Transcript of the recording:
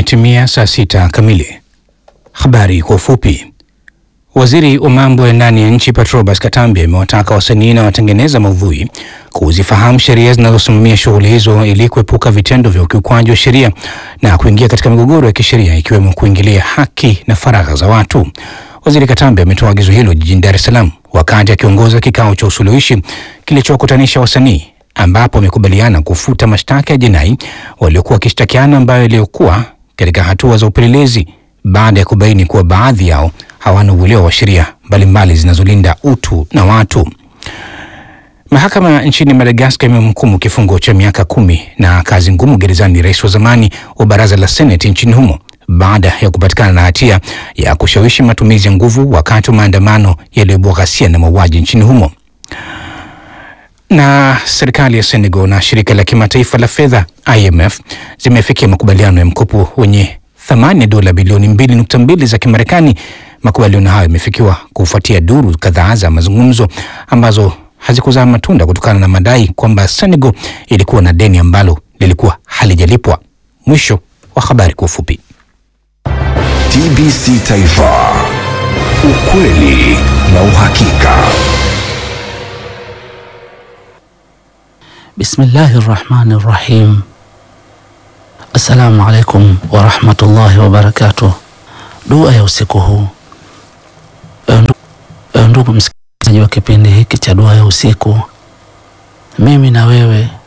Imetimia saa sita kamili. Habari kwa ufupi. Waziri wa mambo ya ndani ya nchi Patrobas Katambi amewataka wasanii na watengeneza maudhui kuzifahamu sheria zinazosimamia shughuli hizo ili kuepuka vitendo vya ukiukwaji wa sheria na kuingia katika migogoro ya kisheria ikiwemo kuingilia haki na faragha za watu. Waziri Katambi ametoa agizo hilo jijini Dar es Salaam wakati akiongoza kikao cha usuluhishi kilichowakutanisha wasanii ambapo wamekubaliana kufuta mashtaka ya jinai waliokuwa wakishtakiana ambayo yaliyokuwa katika hatua za upelelezi baada ya kubaini kuwa baadhi yao hawana uelewa wa sheria mbalimbali zinazolinda utu na watu. Mahakama nchini Madagaskar imemhukumu kifungo cha miaka kumi na kazi ngumu gerezani rais wa zamani wa baraza la seneti nchini humo baada ya kupatikana na hatia ya kushawishi matumizi ya nguvu wakati wa maandamano yaliyoibua ghasia na mauaji nchini humo. Na serikali ya Senegal na shirika la kimataifa la fedha IMF zimefikia makubaliano ya mkopo wenye thamani ya dola bilioni 2.2 za Kimarekani. Makubaliano hayo yamefikiwa kufuatia duru kadhaa za mazungumzo ambazo hazikuzaa matunda kutokana na madai kwamba Senegal ilikuwa na deni ambalo lilikuwa halijalipwa. Mwisho wa habari kwa ufupi. TBC Taifa, ukweli na uhakika. Bismillahi rahmani rahim. Assalamu alaikum warahmatullahi wabarakatuh. Dua ya usiku huu. Ewe ndugu msikilizaji wa kipindi hiki cha dua ya usiku, mimi na wewe